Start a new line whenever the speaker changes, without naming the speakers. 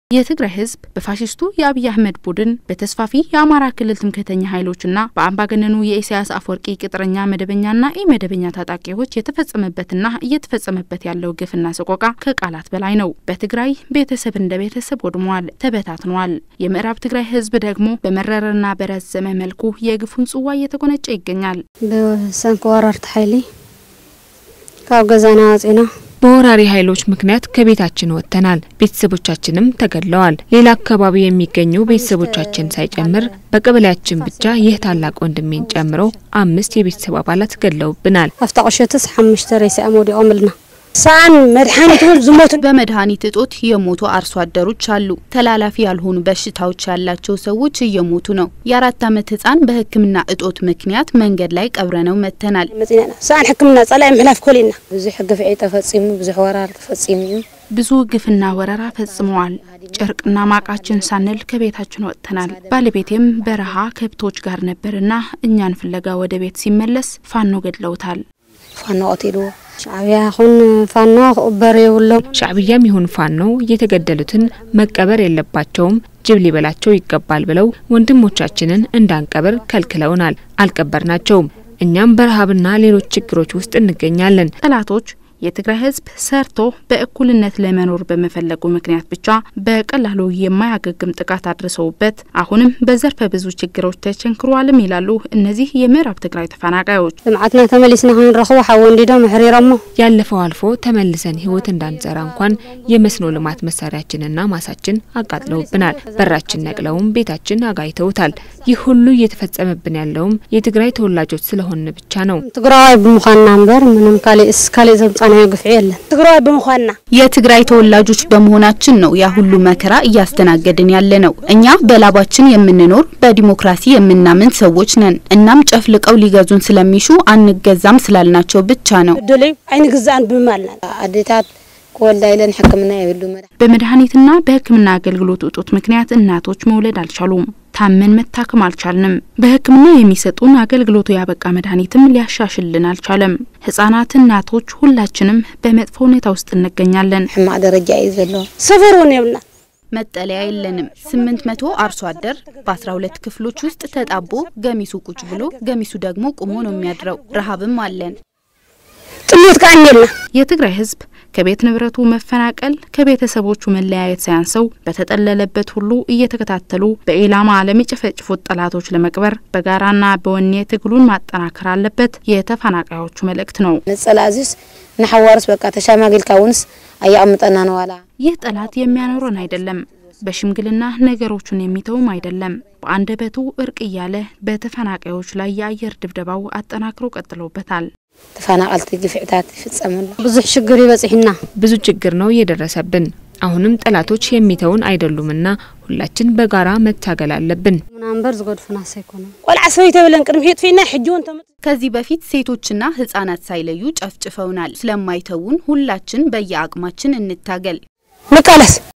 የትግራይ ህዝብ በፋሽስቱ የአብይ አህመድ ቡድን በተስፋፊ የአማራ ክልል ትምክህተኛ ኃይሎችና በአምባገነኑ የኢሳያስ አፈወርቂ ቅጥረኛ መደበኛና ኢመደበኛ ታጣቂዎች የተፈጸመበትና እየተፈጸመበት ያለው ግፍና ሰቆቃ ከቃላት በላይ ነው። በትግራይ ቤተሰብ እንደ ቤተሰብ ወድሟል፣ ተበታትኗል። የምዕራብ ትግራይ ህዝብ ደግሞ በመረረና በረዘመ መልኩ የግፉን ጽዋ እየተጎነጨ ይገኛል።
ብሰንኪ ወረርቲ ሓይሊ ካብ ገዛና ወፂና
በወራሪ ኃይሎች ምክንያት ከቤታችን ወጥተናል። ቤተሰቦቻችንም ተገድለዋል። ሌላ አካባቢ የሚገኙ ቤተሰቦቻችን ሳይጨምር በቀበሌያችን ብቻ ይህ ታላቅ ወንድሜን ጨምሮ አምስት የቤተሰብ አባላት ገድለውብናል።
ኣብታ ቁሸትስ ሓሙሽተ ሬሳ ወዲቖም ኢልና ሳን መድሓኒት እውን ዝሞቱ
በመድኃኒት እጦት የሞቱ አርሶ አደሮች አሉ። ተላላፊ ያልሆኑ በሽታዎች ያላቸው ሰዎች እየሞቱ ነው። የአራት ዓመት ህጻን በሕክምና እጦት ምክንያት መንገድ ላይ ቀብረነው መጥተናል።
መፂና ኢና ሳን ሕክምና ጸላኢ ምሕላፍ ኮሊና ብዙሕ ግፍዒ ተፈጺሙ ብዙሕ ወራር ተፈጺሙ እዩ
ብዙ ግፍና ወረራ ፈጽመዋል። ጨርቅና ማቃችን ሳንል ከቤታችን ወጥተናል። ባለቤቴም በረሃ ከብቶች ጋር ነበርና እኛን ፍለጋ ወደ ቤት ሲመለስ ፋኖ ገድለውታል።
ፋኖ ቀቲልዎ ሻዕብያ ይኹን ፋኖ ክቕበር የብሎም
ሻዕብያም ይሁን ፋኖ የተገደሉትን መቀበር የለባቸውም ጅብ ሊበላቸው ይገባል ብለው ወንድሞቻችንን እንዳንቀብር ከልክለውናል። አልቀበርናቸውም። እኛም በረሃብና ሌሎች ችግሮች ውስጥ እንገኛለን።
ጠላቶች የትግራይ ህዝብ ሰርቶ በእኩልነት ለመኖር በመፈለጉ ምክንያት ብቻ በቀላሉ የማያገግም ጥቃት አድርሰውበት አሁንም በዘርፈ ብዙ ችግሮች ተቸንክሯልም ይላሉ እነዚህ የምዕራብ ትግራይ ተፈናቃዮች።
ልምዓትና ተመሊስና ክንረኽቦ ሓወንዲዶም ኣሕሪሮሞ
ያለፈው አልፎ ተመልሰን ህይወት እንዳንዘራ እንኳን የመስኖ ልማት መሳሪያችንና ማሳችን አቃጥለውብናል። በራችን ነቅለውም ቤታችን አጋይተውታል። ይህ ሁሉ እየተፈጸመብን ያለውም የትግራይ ተወላጆች ስለሆን ብቻ ነው።
ትግራዋይ ብምዃንና እምበር ምንም ካሊእስ ካሊእ ዘምፃናዮ ግፍዒ የለን ትግራዋይ ብምዃንና
የትግራይ ተወላጆች በመሆናችን ነው ያ ሁሉ መከራ እያስተናገድን ያለ ነው። እኛ በላባችን የምንኖር በዲሞክራሲ የምናምን ሰዎች ነን። እናም ጨፍልቀው ሊገዙን ስለሚሹ አንገዛም ስላልናቸው ብቻ ነው።
ድልዩ ኣይንግዛእን ብምባልና ኣዴታት ክወልዳ ኢለን ሕክምና የብሉ መድሓ
በመድኃኒትና በሕክምና አገልግሎት እጦት ምክንያት እናቶች መውለድ አልቻሉም። ታመን መታከም አልቻልንም። በሕክምና የሚሰጡን አገልግሎቱ ያበቃ መድኃኒትም ሊያሻሽልን አልቻለም። ህጻናት፣ እናቶች፣ ሁላችንም በመጥፎ ሁኔታ ውስጥ እንገኛለን።
ሕማቅ ደረጃ እዩ ዘለዎ ሰፈር እውን የብልና
መጠለያ የለንም። ስምንት መቶ አርሶ አደር በአስራ ሁለት ክፍሎች ውስጥ ተጣቦ ገሚሱ ቁጭ ብሎ ገሚሱ ደግሞ ቁሞ ነው የሚያድረው። ረሃብም አለን።
ጥሜት ከዓ እኒየልና
የትግራይ ህዝብ ከቤት ንብረቱ መፈናቀል ከቤተሰቦቹ መለያየት ሳያንሰው በተጠለለበት ሁሉ እየተከታተሉ በኢላማ ለሚጨፈጭፉት ጠላቶች ለመቅበር በጋራና በወኔ ትግሉን ማጠናከር አለበት የተፈናቃዮቹ መልእክት ነው።
ንጸላእዚስ ንሓዋርስ በቃ ተሻማጊልካ ውንስ ኣየቕምጠና ነዋላ
ይህ ጠላት የሚያኖረን አይደለም። በሽምግልና ነገሮቹን የሚተውም አይደለም። በአንደበቱ እርቅ እያለ በተፈናቃዮች ላይ የአየር ድብደባው አጠናክሮ ቀጥሎበታል።
ተፈናቀልቲ ግፍዕታት ይፍጸመሉ ብዙሕ ሽግር ይበፂሕና
ብዙ ችግር ነው እየደረሰብን። አሁንም ጠላቶች የሚተውን አይደሉምና ሁላችን በጋራ መታገል አለብን።
ምና እምበር ዝገድፉና ሰይኮኖም ቆልዓ ሰበይተ ብለን ቅድሚ ሒጥ ፊና ሕጂ እውን ተመ
ከዚህ በፊት ሴቶችና ህጻናት ሳይለዩ ጨፍጭፈውናል። ስለማይተውን ሁላችን በየአቅማችን እንታገል።
ንቃለስ